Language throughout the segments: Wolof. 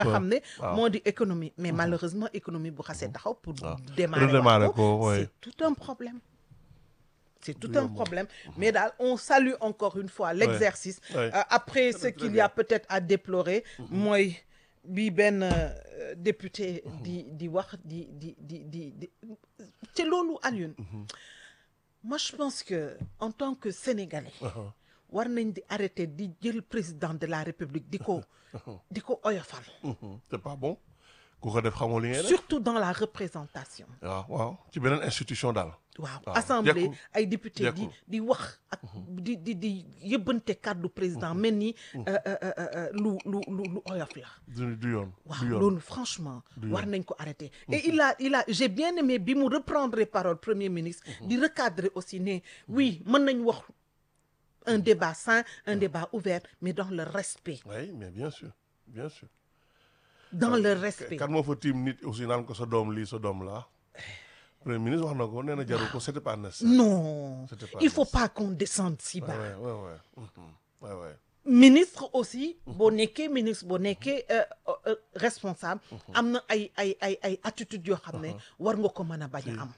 xam ne waaw. moo di économie mais malheureusement économie bu xasee taxaw pour waaw. démarrer Redémarrer waat ko, ouais. c'est tout un problème c'est tout Du un yomb. problème mais daal on salue encore une fois l'exercice Ouais. Euh, après ce très qu'il y bien. a peut-être à déplorer mooy bi benn euh, député di di wax di di di di di te loolu Alioune moi je pense que en tant que Sénégalais war nañ di arrêter di jël président de la République di ko di ko oyofal Mhm. c'est pas bon ku ko def xamoo li ngay def surtout dans la représentation waaw waaw ci beneen institution daal waaw waaw, assemblée jekkul. ay député di Jekkul. di wax ak di di di yëbbante kàddu président mel ni euh, euh, euh, euh, lu lu lu lu oyof la du du yoon waaw du yoon loolu franchement Du war yoon. nañ ko arrêter et il a il a j'ai bien aimé bi mu reprendre parole premier ministre di recadrer aussi ne oui mën nañ wax un débat sain un débat ouvert mais dans le respect oui mais bien sûr bien sûr dans le respect kan moo fa tiim nit aussi naan ko sa doom lii sa doom laa premier ministre wax na ko nee na jarul ko c'était pas nécessaire non C'était pas il faut nécessaire. pas qu'on descende si ouais bas ouais ouais ouais Mhm. ouais ouais ministre aussi boo nekkee ministre boo nekkee euh, euh, responsable am na ay ay ay ay attitudes yoo xam ne war nga ko mën a bañ a am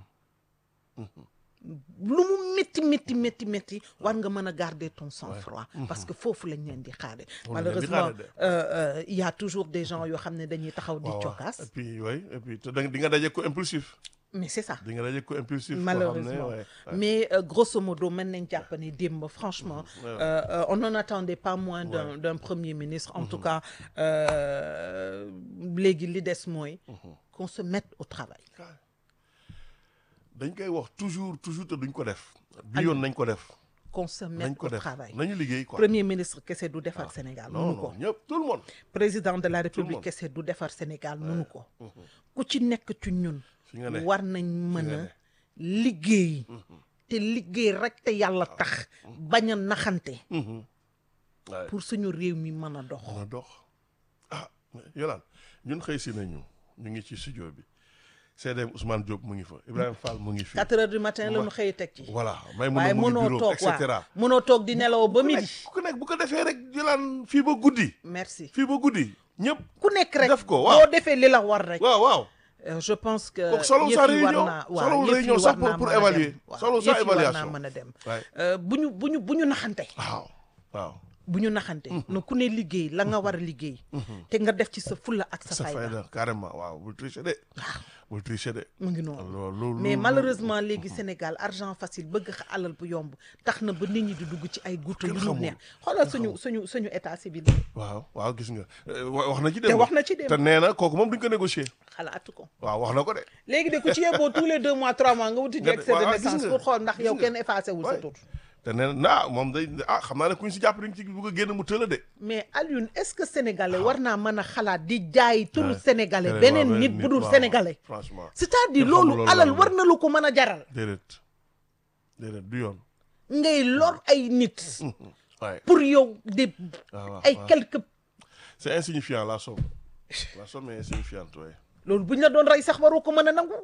lu mu métti métti métti métti war nga mën a garder ton sang-froid parce que foofu lañ leen di xaare Moom lañ leen di malheureusement xaare de. euh, euh, il y a toujours des gens yoo xam ne dañuy taxaw di waaw waaw. cokkaas et puis oui et puis te da nga- di nga daje ko impulsif mais c'est ça di nga daje ko impulsif koo xam ne, malheureusement ouais, ouais. mais euh, grosso modo mën nañ jàpp ne démb franchement ouais. euh, euh, on n'en attendait pas moins d'un d'un premier ministre en tout cas euh, léegi li des mooy qu'on se mette au travail dañ koy wax toujours toujours te duñ ko def bi yoon nañ ko def qu'on se nañ mette ko au def travail nañu liggéey quoi premier ministre kese du defar Sénégal non mënu ko non ñëpp tout le monde président de la monde. république kese du defar Sénégal mënu ko ku ci nekk ci ñun fi nga ne war nañ mën nga a ne. liggéey te liggéey rek te yàlla tax bañ a naxante Mhm. Ouais. pour suñu réew mi mën a dox mën a dox ah yolaan ñun xëy si nañu ñu ngi ci studio bi CDM Ousmane Diop mu ngi fa Ibrahima Fall mu ngi fi quatre heures du matin la Ma- ñu xëy teg ci voilà may mun waaye a mu ngi mënoo bureau toog et cetera waa mënoo toog di nelaw ba ku midi nekk ku nekk bu ko defee rek yolaan fii ba guddi merci fii ba guddi ñëpp ku nekk rek Def ko, waaw. boo defee li la war rek waaw waaw Euh, je pense que kooku solo yëf sa yi war réunion naa solo waaw yëf yi réunion sax war pour naa pour mën a dem. évaluer waaw, solo yëf sa yi war naa évaluation mën a dem waay Euh, bu ñu bu ñu bu ñu naxante waaw waaw bu ñu naxante na ku ne liggéey la nga war a liggéey te nga def ci sa fulla ak sa sa fayda fayda carrément waaw bul tricher de bul tricher de mu ngi noonu loolu loolu mais malheureusement léegi Sénégal argent facile bëgg xa alal bu yomb tax na ba nit ñi di dugg ci ay guuta yu Kenn ñu xamul. neex xoolal suñu suñu suñu état civil waaw waaw gis nga Eh, wa- wax na ci te démb wax na ci dem te nee na kooku moom duñ ko négocier xalaatu ko waaw wax na ko de léegi de ku ci yeboo tous les deux mois trois mois nga wuti ji Nga- excès de waaw, gis naissance nga, pour xool ndax gis yow nga. kenn effacé wul sa Ouais. tur te nee na ah moom day ah xam naa ne kuñ si jàpp dañ ci bugg a génn mu tëla de mais Alioune est-ce que sénégalais war naa mën a xalaat di jaay turu Ouais. sénégalais Keneen, beneen waaw, nit beneen bu dul waaw, sénégalais franchement c'est-à-dire Kenn xamul loolu loolu alal lan la. war na lu ko mën a jaral déedéet déedéet du yoon ngay lor ay nit waaye pour yow de waaw waaw ay waaw. quelques c'est insignifiant la somme la somme est insignifiante ouais. loolu bu ñu la doon rey sax waru ko mën a nangu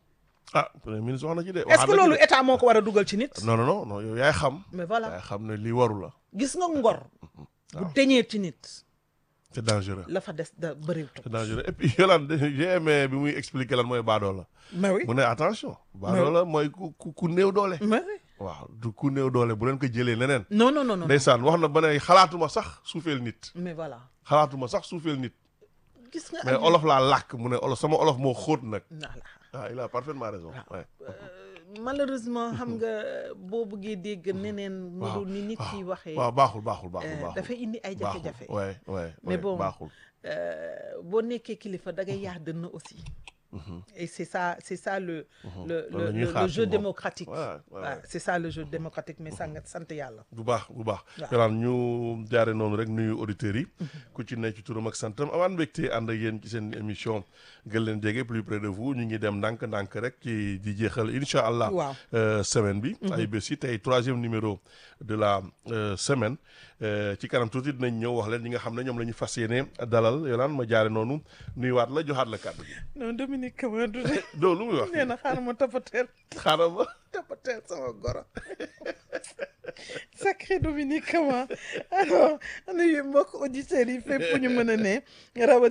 ah premier ministre wax na ci de est-ce waxaat que na ci loolu de. état moo ko war a dugal ci nit non non non non yow yaay xam mais voilà yaay xam ne lii waru la gis nga ngor bu waaw. deñee ci nit c'est dangereux la fa des da bëriwutu c'est dangereux et puis Yolande j'ai aimé bi muy expliquer lan mooy baadoo la mais oui mu ne attention baadoo la mooy ku ku ku néew doole mais oui waaw du ku néew doole bu leen ko jëlee leneen non non non non ndeysaan wax na ba ne xalaatuma sax suufeel nit mais voilà xalaatuma sax suufeel nit gis nga mais Alioune- olof laa làkk mu ne olof sama olof moo xóot nag voilà ah il a parfaitement raison ouais. malheureusement xam nga boo bëggee dégg neneen mu waaw, dul ni nit yi waxee waaw baaxul baaxul baaxul euh, baaxul dafay indi ay baaxul jafe-jafe ouais ouais Mais ouais, bon. baaxul Euh, boo nekkee kilifa da ngay yaa dënn aussi et c'est ça c'est ça le le Loolu la le, ñuy le- xaar le ci jeu moom. démocratique Ouais, ouais, Ouais, ouais. c'est ça le jeu démocratique mais sant sant yàlla bu baax bu baax Waaw. yolaan ñu jaare noonu rek nuyu auditeurs yi ku ci nekk ci turam ak santam amaan mbégte ànd ak yéen ci seen émission gën leen jege plus près de vous ñu ngi dem ndànk-ndànk rek ci di jeexal incha allah Waaw. euh, semaine bi ay bés yi tey troisième numéro de la euh, semaine Euh, ci kanam tuuti dinañ ñëw wax leen ñi nga xam ne ñoom la ñu fas yéene dalal yolaan ma jaare noonu nuyuwaat la joxaat la kàddu gi non Dominique Kamara de doo lu muy wax nee na xaaral ma toppateel xaaral ma toppateel sama goro sacré Dominique Kama alors nuyu mbokk auditeurs yi fépp ñu mën a ne